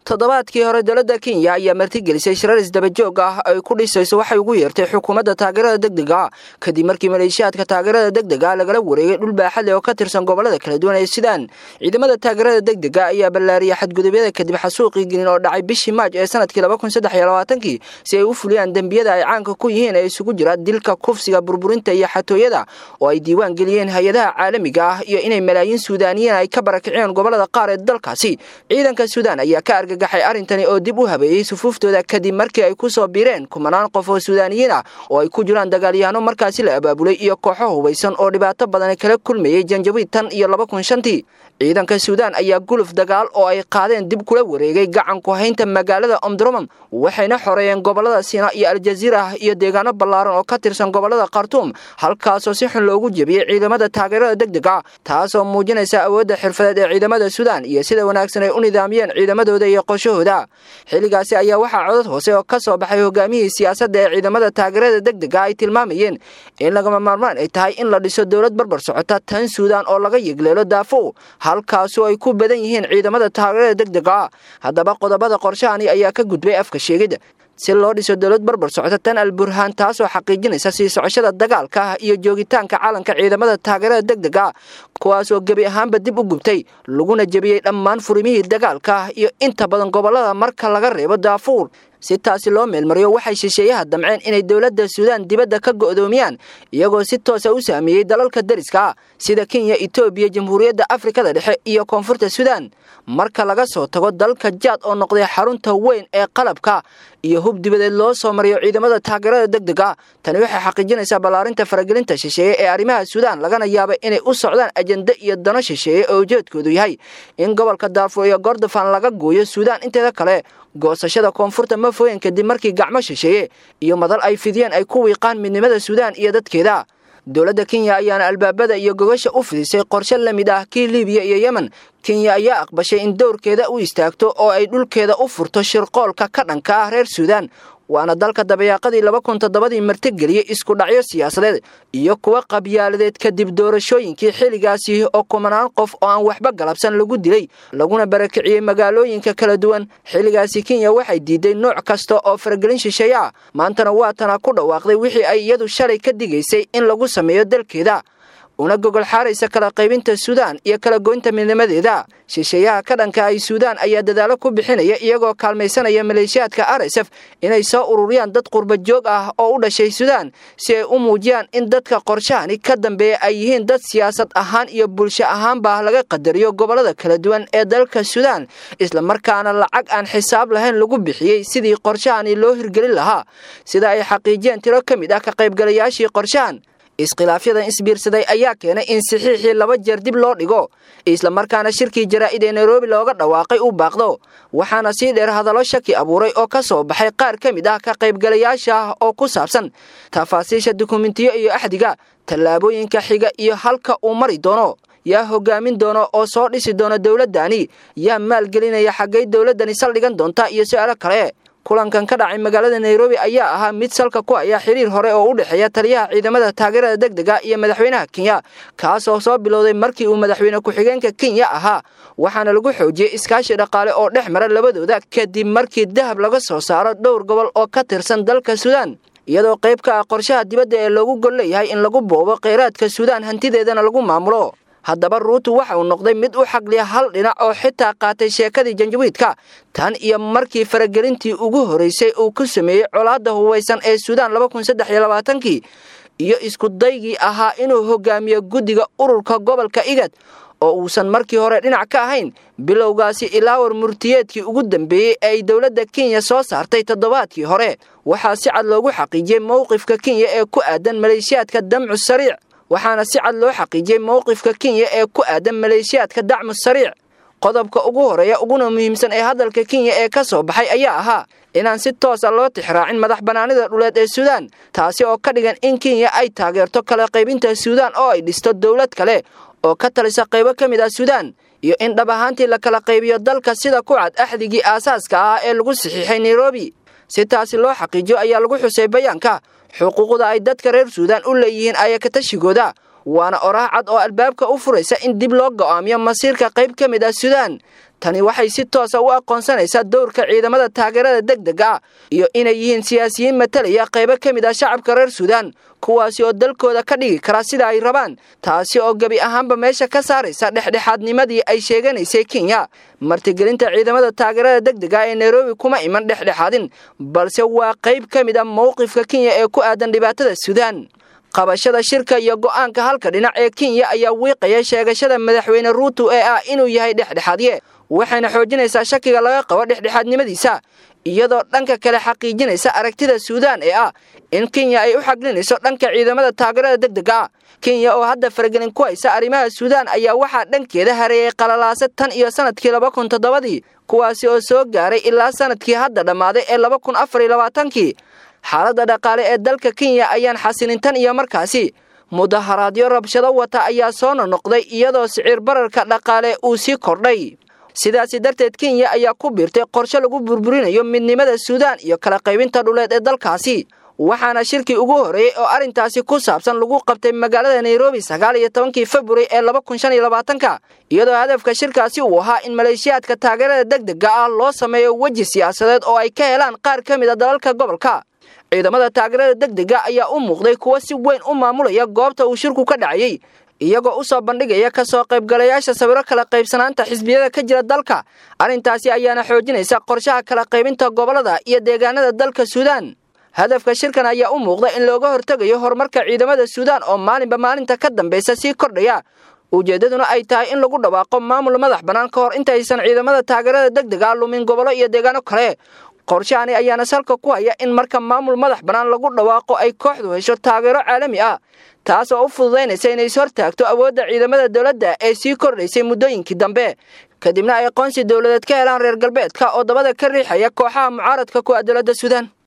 toddobaadkii hore dowladda kenya ayaa martigelisay shirar isdabajoog ah ay ku dhisayso waxay ugu yeertay xukuumadda taageerada degdega kadib markii maleeshiyaadka taageerada degdega lagala wareegay dhul baaxad leh oo ka tirsan gobolada kala duwan ee sidaan ciidamada taageerada degdega ayaa ballaariyay xadgudubyada kadib xasuuqii gelin oo dhacay bishii maaj ee sanadkii labakunsaddexiyolabaatanki si ay u fuliyaan dembiyada ay caanka ku yihiin ee isugu jira dilka kufsiga burburinta iyo xatooyada oo ay diiwaan geliyeen hay-adaha caalamiga ah iyo inay malaayiin suudaaniyiin ay ka barakiciyeen gobolada qaar ee dalkaasi ciidanka suudaan ayaa ka argagaxay arrintani oo dib u habeeyey sufuuftooda kadib markii ay ku soo biireen kumanaan qof oo suudaaniyiin ah oo ay ku jiraan dagaalyahanno markaasi la abaabulay iyo kooxo hubaysan oo dhibaato badan kala kulmayey janjawiid tan iyo laba kun shantii ciidanka suudaan ayaa guluf dagaal oo ay qaadeen dib kula wareegay gacanku haynta magaalada omdurman waxayna xoreeyeen gobolada siina iyo aljaziira iyo deegaano ballaaran oo ka tirsan gobolada khartuum halkaasoo si xun loogu jebiyey ciidamada taageerada degdega taasoo muujinaysa awoodda xirfadeed ee ciidamada suudaan iyo sida wanaagsan ay u nidaamiyeen ciidamadooda iyo qoshahooda xilligaasi ayaa waxaa codod hoose oo ka soo baxay hogaamiyihii siyaasadda ee ciidamada taageerada degdega ay tilmaamayeen in lagama maarmaan ay tahay in la dhiso dowlad barbar socota tan suudaan oo laga yegleelo daafow halkaasoo ay ku badan yihiin ciidamada taageerada degdega haddaba qodobada qorshahani ayaa ka gudbay afka sheegid si loo dhiso dowlad barbar socota tan al burhaan taasoo xaqiijinaysa sii socoshada dagaalka ah iyo joogitaanka caalanka ciidamada taageerada degdega kuwaasoo gebi ahaanba dib u gubtay laguna jebiyey dhammaan furimihii dagaalka ah iyo inta badan gobolada marka laga reebo daafuur si taasi loo meelmariyo waxay shisheeyaha damceen inay dowladda suudaan dibadda ka go'doomiyaan iyagoo si toosa u saameeyey dalalka dariska sida kenya etoobiya jamhuuriyadda afrikada dhexe iyo koonfurta suudaan marka laga soo tago dalka jaad oo noqday xarunta weyn ee qalabka iyo hub dibadeed loo soo mariyo ciidamada taageerada degdega tani waxay xaqiijinaysaa ballaarinta faragelinta shisheeye ee arrimaha suudaan lagana yaabay inay u socdaan ajende iyo dano shisheeye oo ujeedkoodu yahay in gobolka daarfuur iyo gordofan laga gooyo suudaan inteeda kale goosashada koonfurta ma foyen kadib markii gacmo shisheeye iyo madal ay fidiyeen ay ku wiiqaan midnimada suudaan iyo dadkeeda dowladda kenya ayaana albaabada iyo gogasha u fidisay qorshe la mid ah kii libiya iyo yemen kenya ayaa aqbashay in dowrkeeda u istaagto oo ay dhulkeeda u furto shirqoolka ka dhanka ah reer suudaan waana dalka dabayaaqadii laba kun toddobadii martigeliyey isku dhacyo siyaasadeed iyo kuwa qabyaaladeed kadib doorashooyinkii xilligaasi oo kumanaan qof oo aan waxba galabsan lagu dilay laguna barakiciyey magaalooyinka kala duwan xilligaasi kenya waxay diiday nooc kasta oo faragelin shisheeye ah maantana waa tana ku dhawaaqday wixii ay iyadu shalay ka digaysay in lagu sameeyo dalkeeda una gogol xaaraysa kala qaybinta suudaan iyo kala goynta midnimadeeda shisheeyaha ka dhanka ay suudaan ayaa dadaalo ku bixinaya iyagoo kaalmaysanaya maleeshiyaadka r s f inay soo ururiyaan dad qurba joog ah oo u dhashay suudaan si ay u muujiyaan in dadka qorshahani ka dambeeya ay yihiin dad siyaasad ahaan iyo bulsho ahaanba laga qadariyo gobolada kala duwan ee dalka suudaan islamarkaana lacag aan xisaab lahayn lagu bixiyey sidii qorshahani loo hirgelin lahaa sida ay xaqiijiyeen tiro ka mid ah ka qaybgalayaashii qorshahan iskhilaafyadan isbiirsaday ayaa keenay in saxiixii laba jeer dib loo dhigo islamarkaana shirkii jaraa'id ee nairobi looga dhawaaqay u baaqdo waxaana sii dheer hadallo shaki abuuray oo ka soo baxay qaar ka mid ah ka qaybgalayaasha ah oo ku saabsan tafaasiisha dukumentiyo iyo axdiga tallaabooyinka xiga iyo halka uu mari doono yaa hogaamin doono oo soo dhisi doona dowladdani yaa maalgelinaya xaggay dowladdani saldhigan doonta iyo su'aalo kale kulankan ka dhacay magaalada nairobi ayaa ahaa mid salka ku aya xiriir hore oo u dhexeeya taliyaha ciidamada taageerada degdega iyo madaxweynaha kenya kaasoo soo bilowday markii uu madaxweyne ku-xigeenka kenya ahaa waxaana lagu xoojiyey iskaashi dhaqaale oo dhex mara labadooda kadib markii dahab laga soo saaro dhowr gobol oo ka tirsan dalka suudaan iyadoo qayb ka ah qorshaha dibadda ee loogu gol leeyahay in lagu boobo kheyraadka suudaan hantideedana lagu maamulo haddaba ruutu waxa uu noqday mid u xagliya hal dhinac oo xitaa qaatay sheekadii janjawiidka tan iyo markii faragelintii ugu horeysay uu ku sameeyey colaadda hubaysan ee suudaan laba kun saddex iyo labaatankii iyo isku daygii ahaa inuu hogaamiyo guddiga ururka gobolka igad oo uusan markii hore dhinac ka ahayn bilowgaasi ilaawar murtiyeedkii ugu dambeeyey ee ay dowladda kenya soo saartay toddobaadkii hore waxaa si cad loogu xaqiijiyey mowqifka kenya ee ku aadan maleeshiyaadka damcu sariic waxaana si cad loo xaqiijiyey mowqifka kenya ee ku aadan maleeshiyaadka dacmu sariic qodobka ugu horeeya uguna muhiimsan ee hadalka kenya ee ka soo baxay ayaa ahaa inaan si toosa loo tixraacin madax bannaanida dhuleed ee suudaan taasi oo ka dhigan in kenya ay taageerto kala qaybinta suudaan oo ay dhisto dowlad kale oo ka talisa qaybo ka mid ah suudaan iyo in dhab ahaantii la kala qaybiyo dalka sida ku cad axdigii aasaaska ah ee lagu saxiixay nairobi si taasi loo xaqiijiyo ayaa lagu xusay bayaanka xuquuqda ay dadka reer suudaan u leeyihiin ayakatashigooda waana oraah cad oo albaabka u furaysa in dib loo go'aamiyo masiirka qayb ka mid ah suudaan tani waxay si toosa u aqoonsanaysaa dowrka ciidamada taageerada degdega ah iyo inay yihiin siyaasiyiin matalaya qaybo ka mid ah shacabka reer suudaan kuwaasi oo dalkooda ka dhigi kara sida ay rabaan taasi oo gebi ahaanba meesha ka saaraysa dhexdhexaadnimadii ay sheeganaysay kenya martigelinta ciidamada taageerada degdega ee nairobi kuma iman dhexdhexaadin balse waa qayb ka mid ah mowqifka kenya ee ku aadan dhibaatada suudaan qabashada shirka iyo go'aanka halka dhinac ee kenya ayaa wiiqaya sheegashada madaxweyne ruuto ee ah inuu yahay dhexdhexaadye waxayna xoojinaysaa shakiga laga qabo dhexdhexaadnimadiisa iyadoo dhanka kale xaqiijinaysa aragtida suudaan ee ah in kenya ay u xaglinayso dhanka ciidamada taageerada degdega ah kenya oo hadda faragelin ku haysa arrimaha suudaan ayaa waxaa dhankeeda hareeyay qalalaase tan iyo sanadkii laba kun toddobadii kuwaasi oo soo gaaray ilaa sanadkii hadda dhammaaday ee laba kun afar iyo labaatankii xaaladda dhaqaale ee dalka kenya ayaan xasilin tan iyo markaasi mudaharaadyo rabshado wata ayaa soo nonoqday iyadoo siciir bararka dhaqaale uu sii kordhay sidaasi darteed kenya ayaa ku biirtay qorshe lagu burburinayo midnimada suudaan iyo kala qaybinta dhuleed ee dalkaasi waxaana shirkii ugu horreeyey oo arrintaasi ku saabsan lagu qabtay magaalada nairobi sagaal iyo tobankii februari ee laba kun shan iyo labaatanka iyadoo hadafka shirkaasi uu ahaa in maleeshiyaadka taageerada degdega ah loo sameeyo weji siyaasadeed oo ay ka helaan qaar ka mid a dalalka gobolka ciidamada taageerada degdega ayaa u muuqday kuwo si weyn u maamulaya goobta uu shirku ka dhacayey iyagoo u soo bandhigaya ka soo qaybgalayaasha sawiro kala qaybsanaanta xisbiyada ka jira dalka arrintaasi ayaana xoojinaysa qorshaha kala qaybinta gobollada iyo deegaanada dalka suudaan hadafka shirkan ayaa u muuqda in looga hortegayo horumarka ciidamada suudaan oo maalinba maalinta ka dambaysa sii kordhaya ujeeddaduna ay tahay in lagu dhawaaqo maamul madax bannaan ka hor intaysan ciidamada taageerada degdega lumin gobollo iyo deegaano kale qorshahani ayaana salka ku haya in marka maamul madax bannaan lagu dhawaaqo ay kooxdu hesho taageero caalami ah taas oo u fududaynaysa inay is hortaagto awoodda ciidamada dowladda ee sii kordhaysay muddooyinkii dambe kadibna ay aqoonsi dowladeed ka helaan reer galbeedka oo dabada ka riixaya kooxaha mucaaradka ku ah dowladda suudaan